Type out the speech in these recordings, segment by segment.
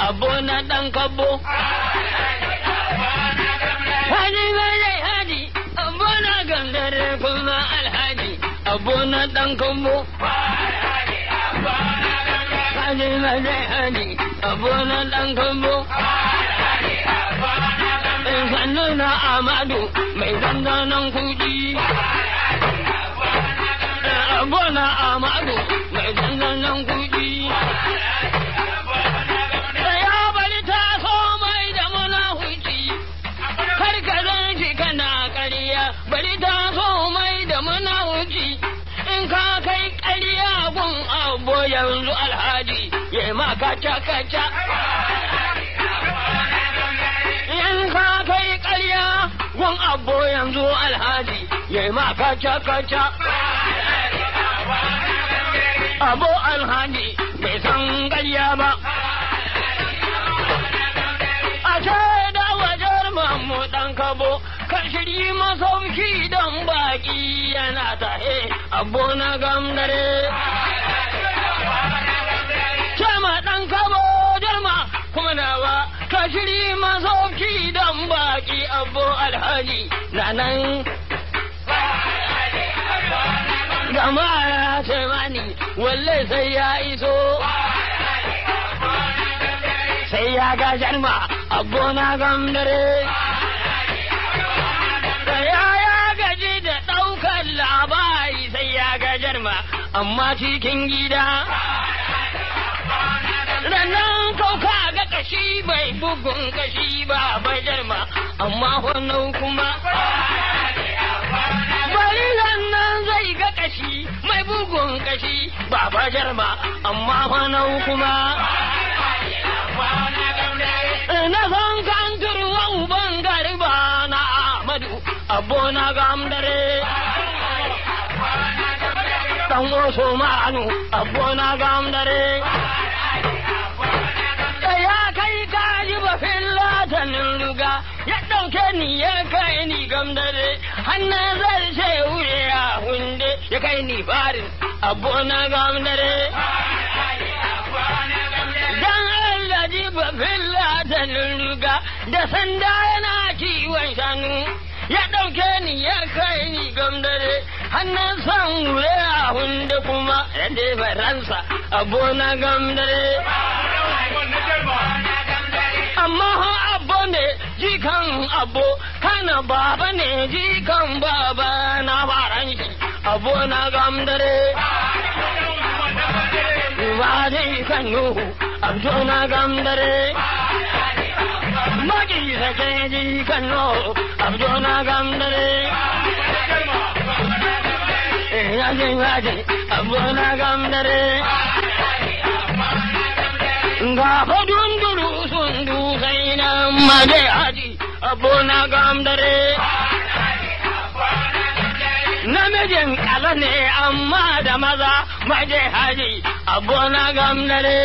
abu na ɗan kabo. Hadi zai hadi, abu na gandare kuma alhaji, abu na ɗan kabo. Hadi zai hadi, abu na ɗan kabo. Sannu na Amadu mai zanzanan kuɗi. Abu na Amadu mai zanzanan kuɗi. Ya bari ta so mai da munafuci, kar ka zan shi kana ƙarya, bari ta so mai da munafuci, in ka kai ƙarya gun abu yanzu alhaji, ya ma kaca kaca. In ka kai ƙarya gun abu yanzu alhaji, ya ma kaca kaca. Abu alhaji bai san ƙarya ba. a da wajen mamu ɗan kabo kan shiri masauki don baƙi yana tahe abu na gamdare. Cema ɗan kabo jarma kuma nawa ka shiri masauki don baƙi abu alhaji na nan. Gama ya ce mani walle sai ya iso. sai ya ga jarma abu na gamdare. Ya ya gaji da ɗaukar labari sai ya ga jarma amma cikin gida. Rannan kauka ga kashi bai bugun kashi ba bai jarma amma wannan kuma. Bari rannan zai ga kashi mai bugun kashi ba ba jarma amma wannan kuma. na san kan turwa uban garba na Ahmadu abu na gamdare. Dan wasu ma'anu abu na gamdare. Ya kai kaji ba fillatanin ruga ya ɗauke ni ya kai ni gamdare. Hannun zarce wuri ya hunde ya kai ni farin abu na gamdare. Dan Allah ji ba fillatanin ruga da sanda yana kiwon shanu ya ɗauke ni ya kai ni gamdare hannun san wure a hunde kuma ya defa ransa abu na gamdare. Amma ha abu ne jikan abu kana baba ne jikan baba na faran shi abu na gamdare. Ba jikan Nuhu abdo na gamdare. Magi sake jikan Nuhu abdo na gamdare. Yaji yaji abdo na gamdare. Ga fadun duru sun dusai nan maje haji abu na gamdare. Namijin kala ne amma da maza maje haji abu na gamdare.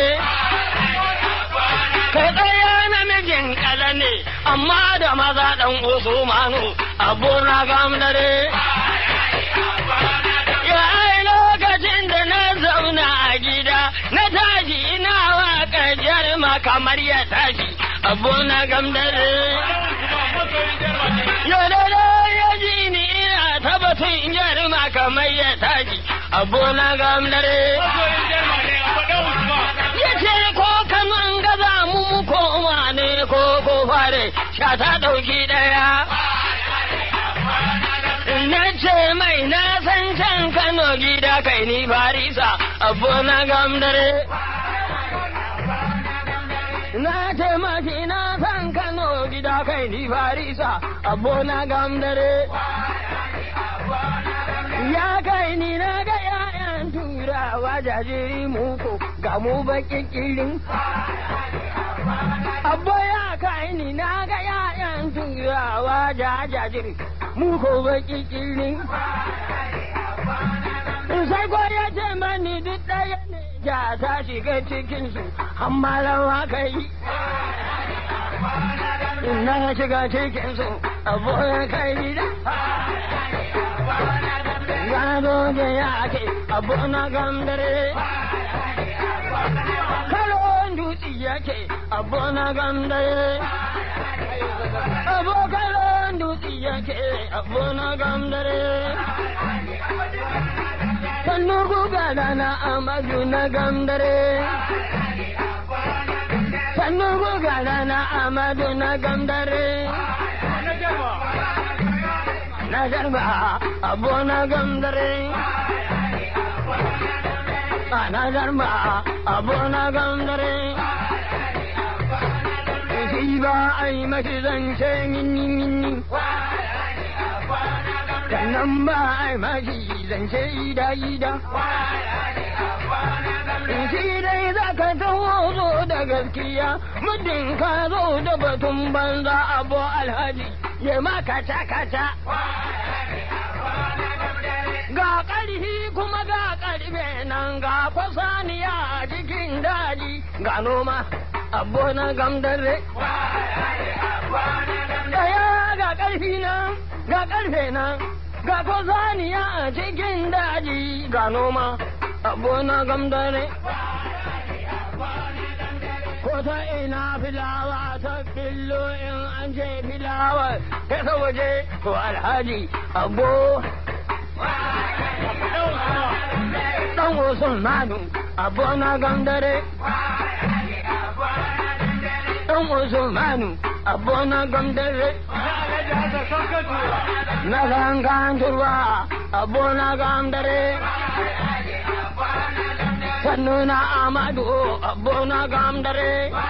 Kai ɗaya namijin kala ne amma da maza ɗan Usmanu abu na gamdare. Ya ai lokacin da na zauna a gida na tashi ina waka jarma kamar ya tashi abu na gamdare. Yau da ya ji ni ina tabbatun jarma kamar ya tashi abu na gamdare. Ya ce ko kaman gaza mu mu koma ne ko ko fare sha ta ɗauki ɗaya. Na ce mai na san can Kano gida kai ni Farisa abu na gamdare. Na ce maki na san Kano gida kai ni Farisa abu na gamdare. Ya kai ni na ga ‘ya'yan turawa jajiri muku ga mu baƙin ƙirin. Abba ya kai ni na ga ‘ya'yan turawa jajiri muku baƙin ƙirin. Sai ko ya ce mani duk ɗaya ne ja ta shiga cikinsu, amma rawa kai. Na shiga cikinsu, abu ya kai da. Gado da ya ke abu na gamdare. Kalo dutse yake abu na gamdare abokan dutse yake abu na gamdare sannu guga na amadu na gamdare sannu guga na amadu na gamdare na garba abu na gamdare ana garba abu na gamdare shi ba a yi mashi zance minni minni sannan ba a yi mashi zance ida ida shi dai za ka taho zo da gaskiya muddin ka zo da batun banza abu alhaji ya ma kaca kaca ga ƙarfi kuma ga ƙarfe nan ga fasaniya a cikin daji ga noma abu na gamdare daya ga ƙarfi nan ga ƙarfe nan ga fasaniya a cikin daji ga noma abu na gamdare ko ta ina filawa ta billo in an je filawa ta ta waje ko alhaji abu dan wasan manu abu na gamdare dan wasan manu abu na gamdare na gangan turwa abu na gamdare sannu na amadu abu na gamdare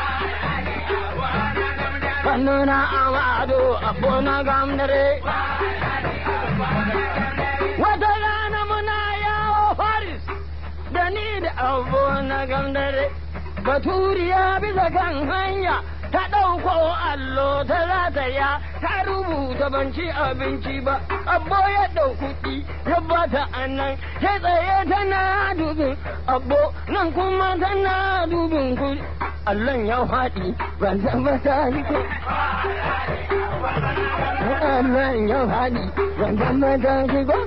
sannu na amadu abu na gamdare wata rana muna yawo faris da ni da abu na gamdare baturiya bisa kan hanya ta ɗauko allo ta rataya ta rubuta ban ci abinci ba abbo ya ɗau kuɗi ya bata a nan ta tsaye tana dubin abbo nan kuma tana dubin kuɗi allon ya faɗi ban tabbata ko allon ya faɗi ban tabbata ko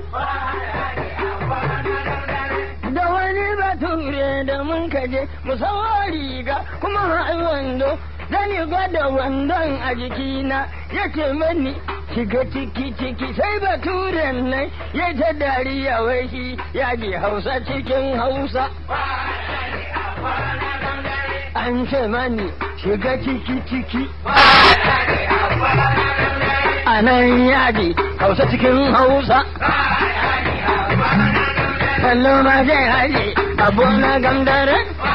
da wani bature da mun kaje mu sawa riga kuma wando zan yi gwada wandon a jikina ya ce mani shiga ciki ciki sai baturen nan ya ta dariya wai shi ya ji hausa cikin hausa an ce mani shiga ciki ciki a nan yaji hausa cikin hausa kallo ma zai haje abu na gamdare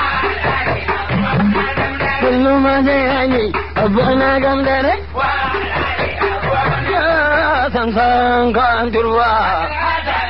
kullum ma zai haje abu na gamdare san san kan turwa